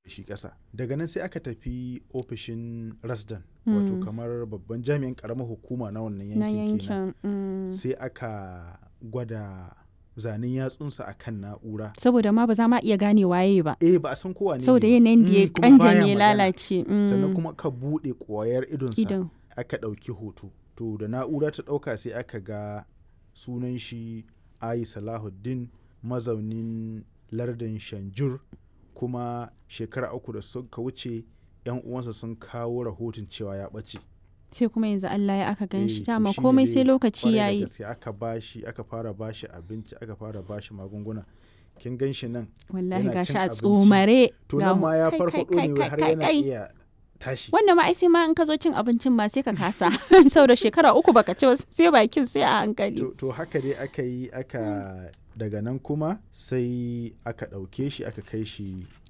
shi ƙasa daga nan sai aka tafi ofishin rasdan wato Mm. kamar babban jami'in ƙaramar hukuma na wannan na yankin kenan yankin mm. sai aka gwada zanen yatsunsa a kan na'ura saboda ma ba za ma iya gane waye ba eh ba a san kowa ne saboda ne ba. yanayin da ya Mm, kuma baya kanjame ya magana. lalace mm. sannan kuma ka buɗe ƙwayar idonsa idan aka ɗauki hoto to da na'ura ta ɗauka sai aka ga sunan shi ayi salahuddin mazaunin lardin shanjur kuma shekara uku da suka wuce yan uwansa sun kawo rahoton cewa ya ɓace sai kuma yanzu Allah ya aka gan Eh, shi to dama shine komai dai sai lokaci kwarai da yayi gaske aka bashi aka fara bashi abinci aka fara bashi magunguna kin gan shi nan wallahi yana gashi cin a abinci. tsomare to ga nan ma ya kai, farfaɗo kai, ne kai, har kai, yana kai. iya tashi wannan ma ai sai ma in ka zo cin abincin ma sai ka kasa saboda shekara uku baka ci ba sai bakin sai a hankali to, to haka dai aka yi aka daga nan kuma sai aka ɗauke shi aka kai shi